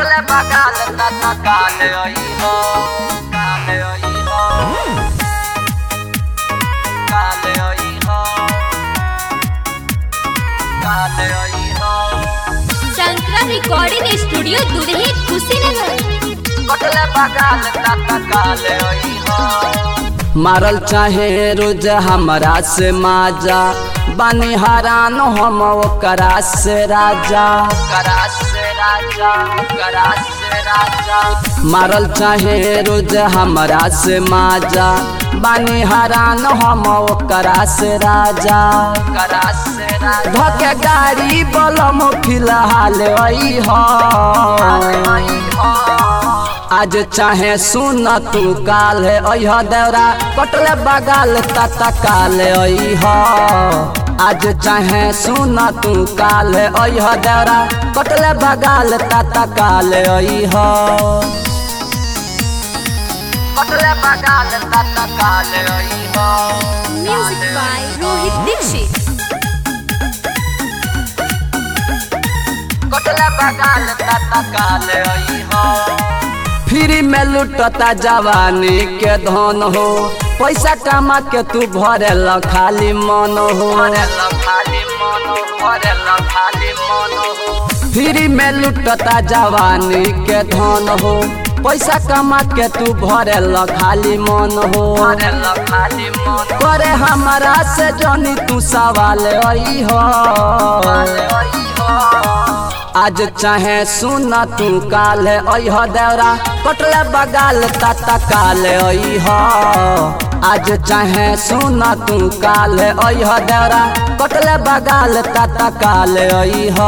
कटले बगाल तता काले आई हो काले आई हो काले आई हो काले आई हो शंकरा रिकॉर्डिंग स्टूडियो दुधही कुशीनगर कटले बगाल तता काले आई हो मारल चाहे रोज हमरा से माजा बानी हरान हम ओकरा से राजा करास से राजा करास से राजा मारल चाहे रोज हमरा से माजा बानी हरान हम ओकरा से राजा करास से राजा धके गाड़ी बलम फिलहाल आई हो आई हो आज चाहे सुन तू काल है अह देवरा कटले बगाल तता काल अह आज चाहे सुन तू काल है अह देवरा कटले बगाल तता काल अह कटले बगाल तता काले आई हो म्यूजिक बाय रोहित दीक्षित कटले बगाल तता काले आई हो फ्री में लुटता जवानी के धन हो पैसा कमा के तू भरे खाली मन हो भरेला खाली मन भरेला खाली मन हो फ्री में लुटता जवानी के धन हो पैसा कमा के तू भरे खाली मन हो भरेला खाली मन करे हमारा से जनी तू सवाल आई हो काले आई हो आज चाहे सुन तू काल अह देवरा कटले बगाल तता काल अह आज चाहे सुन तू काल अह देवरा कटले बगाल तता काल अह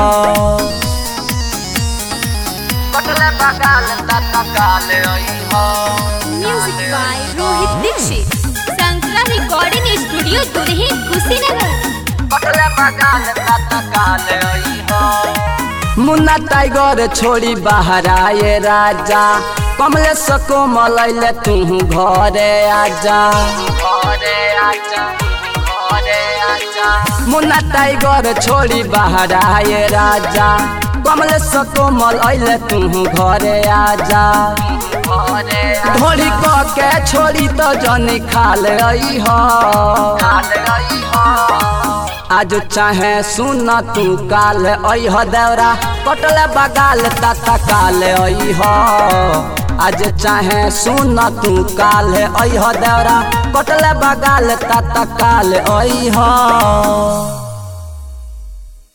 कटले बगाल तता काले आई हो म्यूजिक बाय रोहित दीक्षित शंकरा रिकॉर्डिंग स्टूडियो दुधही कुशीनगर कटले बगाल तता काले आई हो मुन्ना टाइगर छोड़ी बाहर आए राजा कमले सको मलैले तू घरे आजा घरे आजा घरे आजा मुन्ना टाइगर छोड़ी बाहर आए राजा कमले सको मलैले तू घरे आजा घरे ढोली क के छोड़ी तो जनी खाल आई हो काले आई हो आज चाहे सुन तू काल अह देवरा कटले बगाल तता काल अह आज चाहे सुन तू काल अह देवरा कटले बगाल तता काल अह